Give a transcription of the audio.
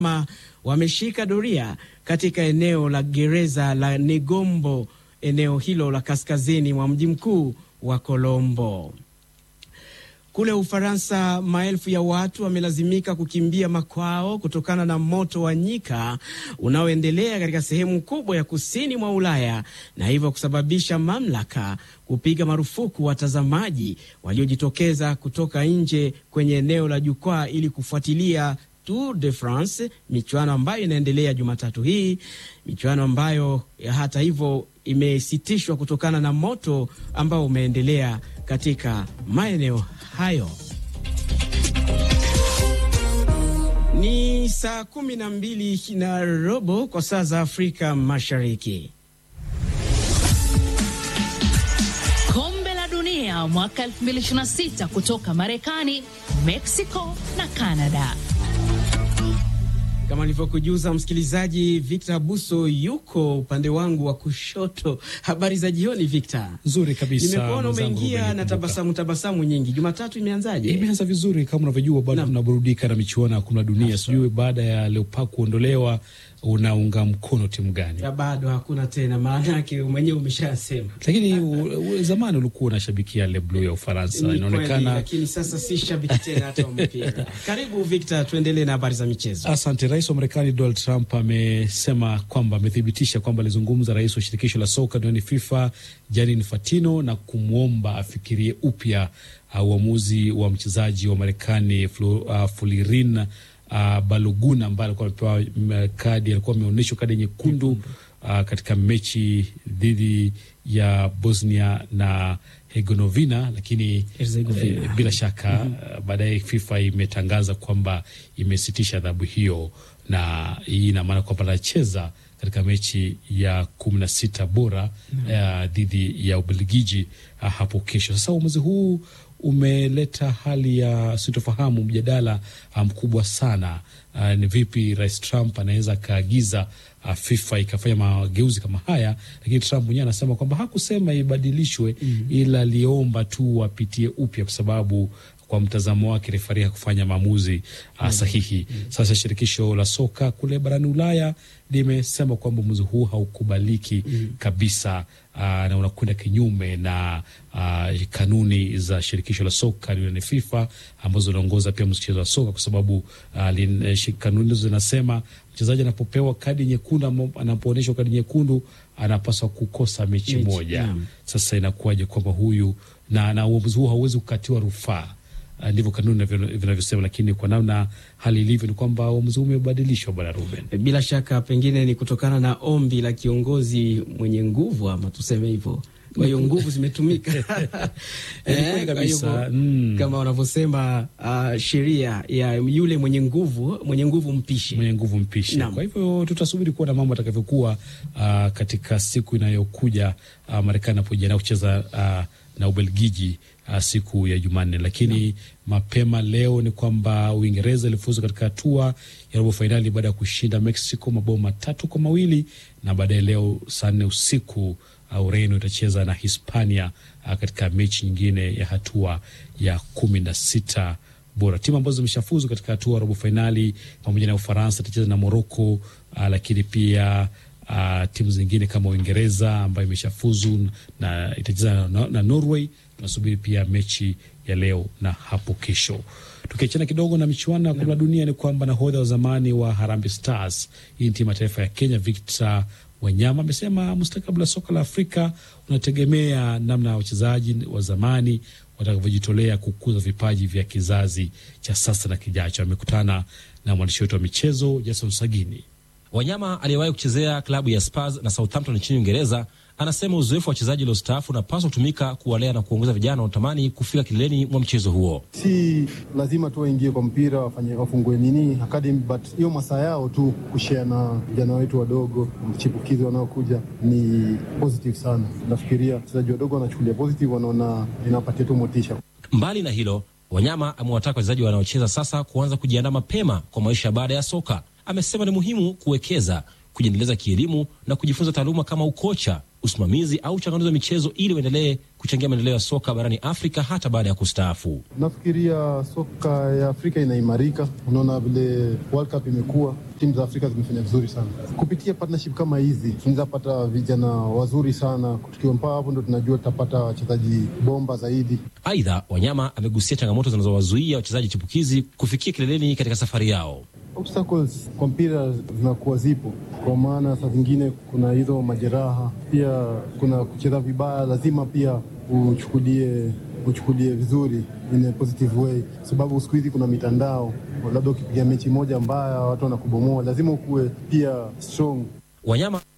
wameshika doria katika eneo la gereza la Negombo, eneo hilo la kaskazini mwa mji mkuu wa Colombo. Kule Ufaransa, maelfu ya watu wamelazimika kukimbia makwao kutokana na moto wa nyika unaoendelea katika sehemu kubwa ya kusini mwa Ulaya na hivyo kusababisha mamlaka kupiga marufuku watazamaji waliojitokeza kutoka nje kwenye eneo la jukwaa ili kufuatilia Tour de France, michuano ambayo inaendelea Jumatatu hii, michuano ambayo hata hivyo imesitishwa kutokana na moto ambao umeendelea katika maeneo hayo. Ni saa kumi na mbili na robo kwa saa za Afrika Mashariki. Kombe la Dunia mwaka 2026 kutoka Marekani, Mexico na Canada. Kama nilivyokujuza msikilizaji, Victor Buso yuko upande wangu wa kushoto. Habari za jioni Victor. Nzuri kabisa. Nimekuona umeingia na tabasamu tabasamu nyingi. Jumatatu imeanzaje? Imeanza vizuri kama unavyojua, bado tunaburudika na michuano ya kombe la dunia. Sijui baada ya Leopards kuondolewa unaunga mkono timu gani? Ya bado hakuna tena, maana yake mwenyewe umeshasema. Lakini u, zamani ulikuwa unashabikia Le Bleu ya Ufaransa, Ni inaonekana kweli, lakini sasa si shabiki tena hata wa mpira. Karibu Victor, tuendelee na habari za michezo. Asante. Rais wa Marekani Donald Trump amesema kwamba amethibitisha kwamba alizungumza rais wa shirikisho la soka duniani FIFA Gianni Infantino na kumwomba afikirie upya uh, uamuzi wa mchezaji wa Marekani uh, Fulirin uh, Baloguna ambaye alikuwa amepewa kadi, alikuwa ameonyeshwa kadi nyekundu uh, katika mechi dhidi ya Bosnia na Herzegovina, lakini eh, bila shaka mm -hmm. baadaye FIFA imetangaza kwamba imesitisha adhabu hiyo, na hii ina maana kwamba anacheza katika mechi ya kumi na sita bora dhidi mm -hmm. uh, ya Ubelgiji uh, hapo kesho. Sasa uamuzi huu umeleta hali ya sitofahamu, mjadala mkubwa um, sana. Uh, ni vipi Rais Trump anaweza akaagiza uh, FIFA ikafanya mageuzi kama haya, lakini Trump mwenyewe anasema kwamba hakusema ibadilishwe mm -hmm. ila aliomba tu wapitie upya kwa sababu kwa mtazamo wake refari hakufanya maamuzi uh, sahihi. mm -hmm. Sasa shirikisho la soka kule barani Ulaya limesema kwamba uamuzi huu haukubaliki mm -hmm. kabisa uh, na unakwenda kinyume na uh, kanuni za shirikisho la soka duniani FIFA ambazo zinaongoza pia mchezo wa soka kwa sababu uh, kanuni hizo zinasema mchezaji anapopewa kadi nyekundu, anapoonyeshwa kadi nyekundu anapaswa kukosa mechi, mechi moja yeah. Sasa inakuwaje kwamba huyu na, na uamuzi huu hauwezi kukatiwa rufaa ndivyo kanuni vinavyosema, lakini kwa namna hali ilivyo ni kwamba uamuzi huu umebadilishwa, bwana Ruben. Bila shaka pengine ni kutokana na ombi la kiongozi mwenye nguvu, ama tuseme hivyo. Kwa hiyo nguvu zimetumika eh, kabisa mm. Kama wanavyosema uh, sheria ya yule mwenye nguvu, mwenye nguvu mpishe, mwenye nguvu mpishe. Kwa hivyo tutasubiri kuona mambo atakavyokuwa uh, katika siku inayokuja uh, Marekani anapojiandaa kucheza uh, na Ubelgiji uh, siku ya Jumanne, lakini no. mapema leo ni kwamba Uingereza ilifuzu katika hatua ya robo fainali baada ya kushinda Mexico mabao matatu kwa mawili na baadaye leo saa nne usiku uh, Ureno itacheza na Hispania uh, katika mechi nyingine ya hatua ya kumi na sita bora. Timu ambazo zimeshafuzu katika hatua ya robo fainali pamoja na Ufaransa itacheza na Morocco uh, lakini pia Uh, timu zingine kama Uingereza ambayo imeshafuzu na itacheza na, na Norway. Tunasubiri pia mechi ya leo na hapo kesho. Tukiachana kidogo na michuano ya kombe la dunia, ni kwamba nahodha wa zamani wa Harambee Stars, hii ni timu ya taifa ya Kenya, Victor Wanyama amesema mustakabali wa soka la Afrika unategemea namna wachezaji wa zamani watakavyojitolea kukuza vipaji vya kizazi cha sasa na kijacho. Amekutana na mwandishi wetu wa michezo Jason Sagini. Wanyama aliyewahi kuchezea klabu ya Spurs na Southampton nchini Uingereza anasema uzoefu wa wachezaji waliostaafu unapaswa kutumika kuwalea na kuongoza vijana wanaotamani kufika kileleni mwa mchezo huo. Si lazima tu waingie kwa mpira wafanye wafungue nini academy, but hiyo masaa yao tu kushare na vijana wetu wadogo mchipukizi wanaokuja ni positive sana. Nafikiria wachezaji wadogo wanachukulia positive, wanaona inapatia tu motisha. Mbali na hilo, Wanyama amewataka wachezaji wanaocheza sasa kuanza kujiandaa mapema kwa maisha baada ya soka. Amesema ni muhimu kuwekeza, kujiendeleza kielimu na kujifunza taaluma kama ukocha usimamizi au changanuzi wa michezo ili waendelee kuchangia maendeleo ya soka barani Afrika hata baada ya kustaafu. Nafikiria soka ya Afrika inaimarika. Unaona vile World Cup imekuwa, timu za Afrika zimefanya vizuri sana kupitia partnership kama hizi. Tunaweza pata vijana wazuri sana, tukiwa mpaka hapo ndo tunajua tutapata wachezaji bomba zaidi. Aidha, Wanyama amegusia changamoto zinazowazuia wachezaji chipukizi kufikia kileleni katika safari yao. Obstacles kwa mpira zinakuwa zipo, kwa maana saa zingine kuna hizo majeraha, pia kuna kucheza vibaya. Lazima pia uchukulie uchukulie vizuri in a positive way, sababu siku hizi kuna mitandao, labda ukipiga mechi moja mbaya watu wanakubomoa, lazima ukuwe pia strong. Wanyama